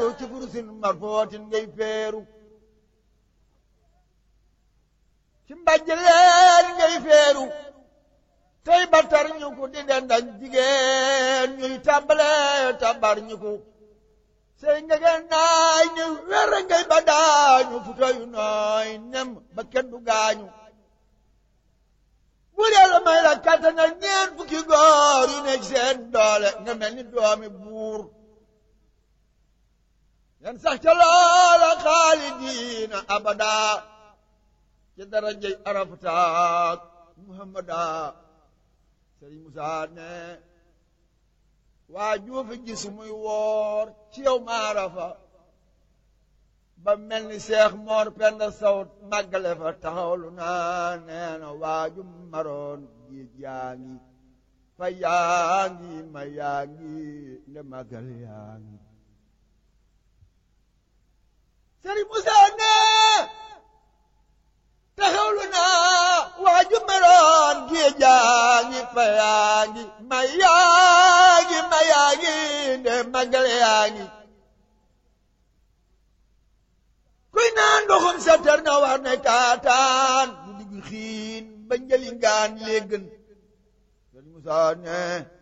feeru ci furusin marfootin ngay feeru ci mbàjj leen ngay feeru tey batar ñu ko di den dañ jigéen ñuy tàmbale tàmbar ñu ko sey ngegen naay ni wer ngay ba daañu futo yu nooy nem ba kenn du gaañu bu yàlla may la kattanal ñeen fukki góor yu nekk seen doole nga mel ni doomi buur yan sax ca loola xaalidiina abada ci darajey arafataak muhammada sëriñ Musaa ne waa juufi gis muy woor ci yow maarafa ba mel ni seex moor penda sawt màggale fa taxawlu naa nee na waaju maroon géej yaa ngi fa yaa ngi ma yaa ngi nde màggal yaa ngi sëriñ Musaa ne taxawlu naa waaju maroon géej yaa ngi fa yaa ngi ma yaa ngi ma yaa ngi nde màggal yaa ngi kuy naan ndoxum sa ter na war ne kaataan bu diggu xiin ba njëli ngaan léegën sëriñ Musaa ne